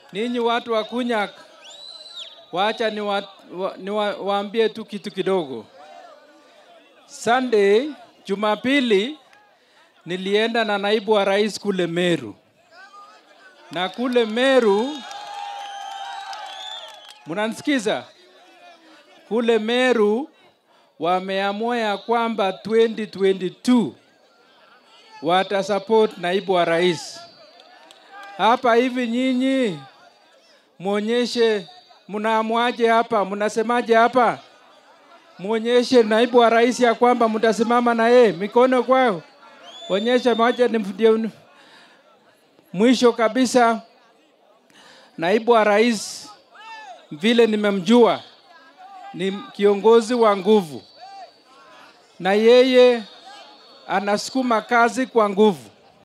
ninyi watu wa Kunyak, wacha niwaambie wa, niwa, waambie tu kitu kidogo. Sunday, Jumapili, nilienda na naibu wa rais kule Meru, na kule Meru, mnanisikiza? Kule Meru wameamua ya kwamba 2022 watasupport naibu wa rais. Hapa hivi nyinyi muonyeshe mnaamwaje hapa, mnasemaje hapa? Muonyeshe naibu wa rais ya kwamba mtasimama na yeye, mikono kwao, onyesha moja. Ni ndio mwisho kabisa, naibu wa rais vile nimemjua ni kiongozi wa nguvu, na yeye anasukuma kazi kwa nguvu